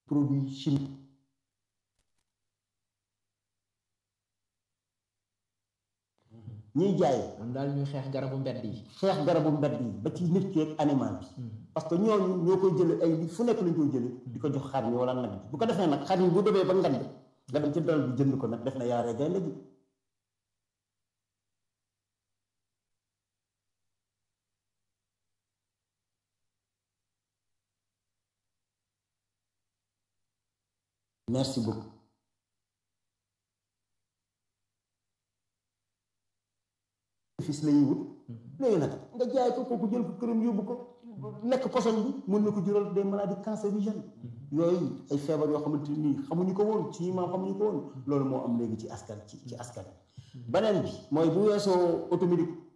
produit chimique ñiy jaay man daal ñuy xeex garabu mbedd yi xeex garabu mbedd yi ba ci nit ki ak animal bi parce que ñooñu ñoo koy jële ay fu nekk lañ koy jële di ko jox xar yi wala nag bu ko defee nag xar yi bu demee ba ngand nga dem ci dalal bi jënd ko nag def na yaaree gaynde gi merci beaucoup fis la ñuy wut léegi nag nga jaay ko kooku jël ko këram yóbbu ko lekk poson bi mën na ko jural des maladies cancérigènes yooyu ay feebar yoo xamante nii xamuñu ko woon ci maam xamuñu ko woon loolu moo am léegi ci askan ci ci askan beneen bi mooy bu weesoo automédic